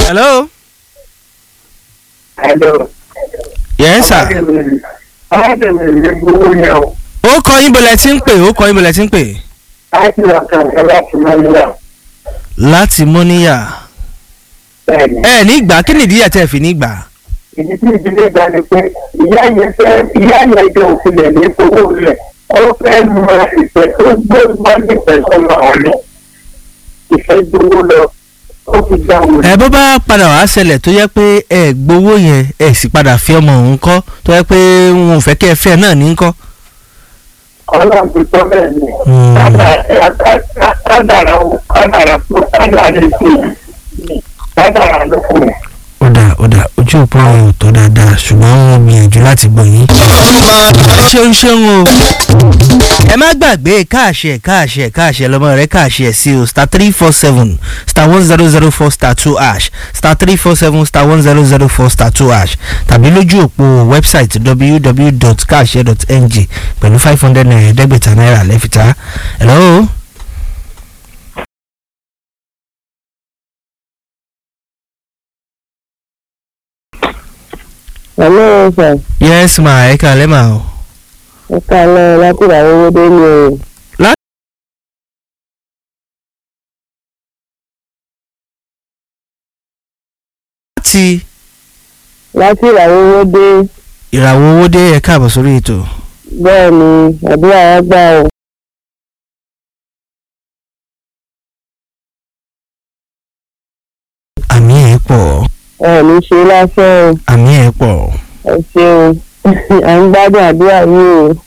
hello. Hello. yes sir. Arábìnrin mi gbowó yẹn o. ó kọ yín bọ̀lẹ̀ tí ń pè ó kọ yín bọ̀lẹ̀ tí ń pè. Láti wà kàǹkà láti máa ń yà. láti mọ́níyà. Bẹ́ẹ̀ni. ẹ ní gbà kí nìdí àti ẹ̀ fi ní gbà. Ìdí tí ìdílé gbà ni pé ìyá yẹn fẹ́ ìyá yẹn jẹ́ òfìlẹ̀ ní owó rẹ̀. Ó fẹ́ mọ ìfẹ́ tó gbé wá nífẹ̀ẹ́ sọ́nà ọ̀lẹ́. Ìfẹ́ gbowó lọ. Ó fi dá wò. ẹ bó bá padà wá ṣẹlẹ̀ tó yẹ pé ẹ gbowó yẹn ẹ sì padà fi ọmọ òun kọ́ tó yẹ pé wọn ò fẹ́ kẹ́ ẹ fẹ́ náà ní kọ́. Ọlọ́run ti tọ́ bẹ́ẹ̀ ni. Hmm. Kádàrà kádàrà fún kádàrà ètò kádàrà ló kù. ó dà ó dà ojú òpó yẹn ò tó dáadáa ṣùgbọ́n wọn gbìyànjú láti gbọ́ yín. ṣeun ṣeun o ẹ má gbàgbé káàṣẹ káàṣẹ káàṣẹ lọmọ rẹ káàṣẹ sí o star three four seven star one zero zero four star two ash star three four seven star one zero zero four star two ash tàbí lójú òpó wẹ́bsáìtì www.kaase.ng pẹ̀lú five hundred naira ẹ̀ẹ́dẹ́gbẹ̀ta náírà lẹ́fìtá. hello. Hello, sir. yes ma ẹ kàlẹ́ ma o. Ẹ káalẹ́ láti ìràwọ̀ owó dé ní o. láti Láti ìràwọ̀ owó dé. ìràwọ̀ owó dé ẹ káàbọ̀ sórí ètò. Bẹ́ẹ̀ ni àdúrà wa gbà o. àmì ẹ̀ pọ̀ Ẹ ní ṣe lásán o. àmì ẹ̀ pọ̀. Ẹ ṣeun. À ń gbádùn àdúrà yìí o.